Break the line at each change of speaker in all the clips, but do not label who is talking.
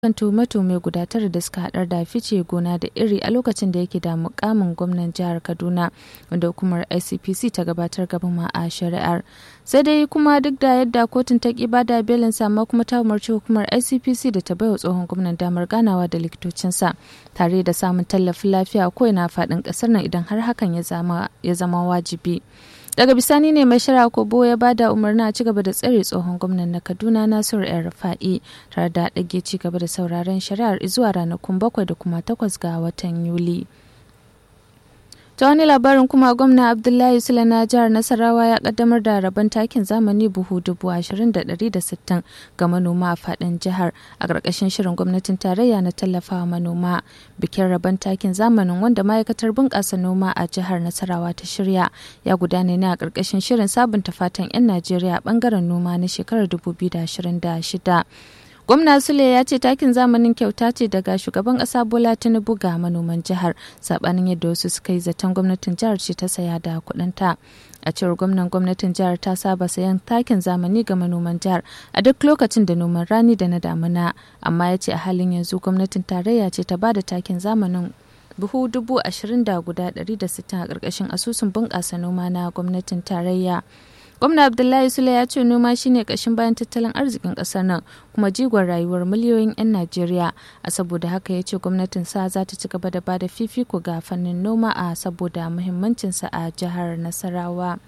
kan tuhume-tuhume guda tara da suka haɗar da fice gona da iri a lokacin da yake da mukamin gwamnan jihar kaduna wanda hukumar icpc ta gabatar gaban ma a shari'ar sai dai kuma duk da yadda kotun ta ki bada belin sama kuma ta umarci hukumar icpc da ta baiwa tsohon gwamnan damar ganawa da likitocinsa tare da samun tallafin lafiya ko ina faɗin ƙasar nan idan har hakan ya zama wajibi. daga bisani ne mai shara kobo ya bada umarni a ci gaba da tsare tsohon gwamnan na kaduna nasiru yan rufa'i tare da ɗage ci gaba da sauraron shari'ar zuwa ranakun bakwai da kuma takwas ga watan yuli ta wani labarin kuma gwamna abdullahi sula na jihar nasarawa ya kaddamar da rabon takin zamani buhu dubu ashirin da ɗari da sittin ga manoma a faɗin jihar a ƙarƙashin shirin gwamnatin tarayya na tallafawa manoma bikin rabon takin zamanin wanda ma'aikatar bunƙasa noma a jihar nasarawa ta shirya ya gudana ne a ƙarƙashin shirin sabunta fatan 'yan najeriya a ɓangaren noma na shekarar 2026 gwamna sule ya ce takin zamanin kyauta ce daga shugaban kasa bola tinubu ga manoman jihar sabanin yadda wasu suka yi zaton gwamnatin jihar ce ta saya da kudinta a cewar gwamnan gwamnatin jihar ta saba sayan takin zamani ga manoman jihar a duk lokacin da noman rani da na damuna amma ya ce a halin yanzu gwamnatin tarayya ce ta bada takin zamanin buhu dubu ashirin da guda ɗari da sittin a ƙarƙashin asusun bunƙasa noma na gwamnatin tarayya gwamna abdullahi sule ya ce noma shine kashin bayan tattalin arzikin kasar nan kuma jigon rayuwar miliyoyin 'yan najeriya a saboda haka ya ce gwamnatin sa za ta ci gaba da bada fifiko ga fannin noma a saboda muhimmancinsa a jihar nasarawa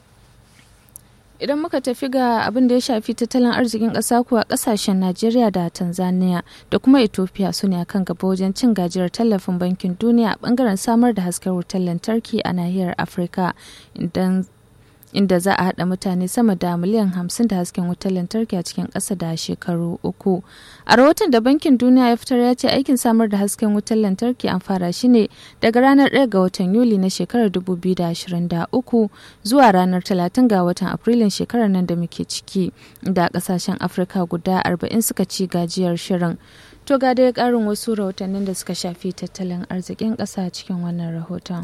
idan muka tafi ga abin da ya shafi tattalin arzikin ƙasa kuwa ƙasashen najeriya da tanzania da kuma ethiopia su ne a kan gaba wajen cin gajiyar tallafin bankin duniya a bangaren samar da hasken wutar lantarki a nahiyar afirka idan inda za a haɗa mutane sama da miliyan hamsin da hasken wutar lantarki a cikin ƙasa da shekaru uku. A rahoton da Bankin Duniya ya fitar ya ce aikin samar da hasken wutar lantarki an fara shi ne daga ranar 1 ga watan Yuli na shekarar 2023 zuwa ranar 30 ga watan Afrilun shekarar nan da muke ciki, inda ƙasashen Afirka guda 40 suka ci gajiyar shirin. To ga dai ƙarin wasu rahotannin da suka shafi tattalin arzikin ƙasa cikin wannan rahoton.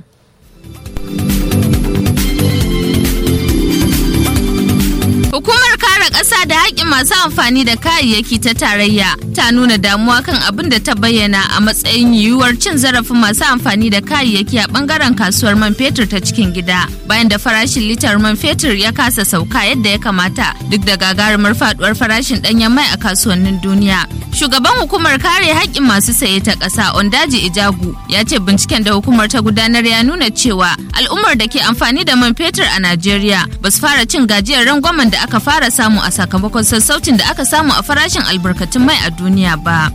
Hukumar kare ƙasa da haƙƙin masu amfani da kayayyaki ta tarayya ta nuna damuwa kan abin da ta bayyana a matsayin yiwuwar cin zarafin masu amfani da kayayyaki a ɓangaren kasuwar man fetur ta cikin gida bayan da farashin litar man fetur ya kasa sauka yadda ya kamata duk da gagarumar faduwar farashin ɗanyen mai a kasuwannin duniya. Shugaban hukumar kare haƙƙin masu saye ta ƙasa Ondaji Ijagu ya ce binciken da hukumar ta gudanar ya nuna cewa al'ummar da ke amfani da man fetur a Najeriya ba su fara cin gajiyar rangwamen da aka fara samu a sakamakon sassaucin da aka samu a farashin albarkatun mai a duniya ba.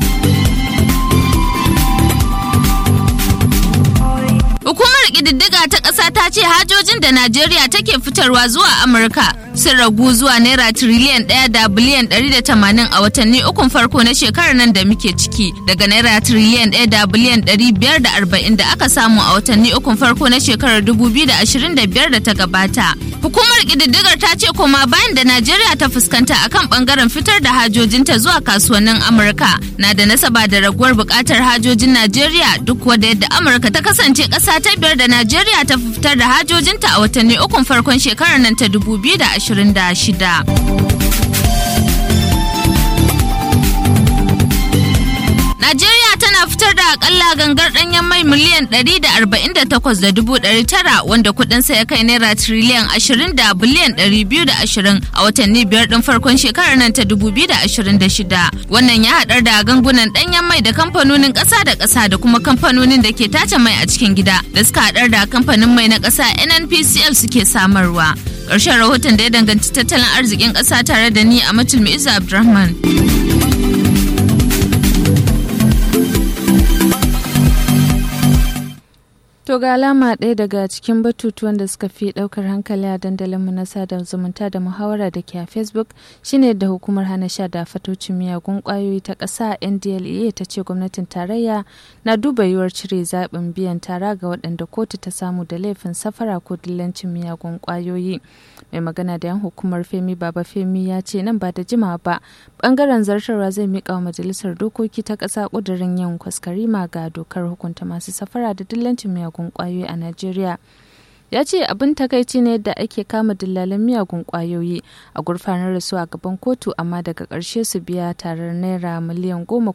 Hukumar ƙididdiga ta ƙasa ta ce hajojin da Najeriya take fitarwa zuwa Amurka sun ragu zuwa naira tiriliyan ɗaya da biliyan ɗari da tamanin a watanni ukun farko na shekarar nan da muke ciki daga naira tiriliyan ɗaya da biliyan ɗari biyar da arba'in da aka samu a watanni ukun farko na shekarar dubu biyu da ashirin da biyar da ta gabata. Hukumar ƙididdigar ta ce koma bayan da Najeriya ta fuskanta akan ɓangaren fitar da hajojinta zuwa kasuwannin Amurka na da nasaba da raguwar buƙatar hajojin Najeriya duk wadda yadda Amurka ta kasance ƙasa ta biyar da Najeriya ta fitar da hajojinta a watanni ukun farkon shekarar nan ta dubu biyu da 26. Najeriya tana fitar da akalla gangar ɗanyen mai miliyan 148,900 wanda kuɗinsa ya kai naira triliyan 20 da biliyan 220 a watanni biyar ɗin farkon shekarar nan ta 2026. Wannan ya haɗar da gangunan ɗanyen mai da kamfanonin ƙasa da ƙasa da kuma kamfanonin da ke tace mai a cikin gida da suka haɗar da kamfanin mai na ƙasa NNPCL suke samarwa. Ƙarshen rahoton da ya danganci tattalin arzikin ƙasa tare da ni a Matul Iza Abdulrahman.
To ga alama ɗaya daga cikin batutuwan da suka fi ɗaukar hankali a dandalinmu na sada zumunta da muhawara da ke a Facebook shine da hukumar hana sha da fatocin miyagun ƙwayoyi ta ƙasa NDLEA ta ce gwamnatin tarayya na duba yiwuwar cire zaɓin biyan tara ga waɗanda kotu ta samu da laifin safara ko dillancin miyagun ƙwayoyi. Mai magana da yan hukumar Femi Baba Femi ya ce nan ba da jimawa ba ɓangaren zartarwa zai miƙa wa majalisar dokoki ta ƙasa ƙudurin yin kwaskarima ga dokar hukunta masu safara da dillancin miyagun miyagun kwayoyi a Najeriya. ya ce abin takaici ne da ake kama dillalan miyagun kwayoyi a gurfanar da su a gaban kotu amma daga ƙarshe su biya tarar naira miliyan goma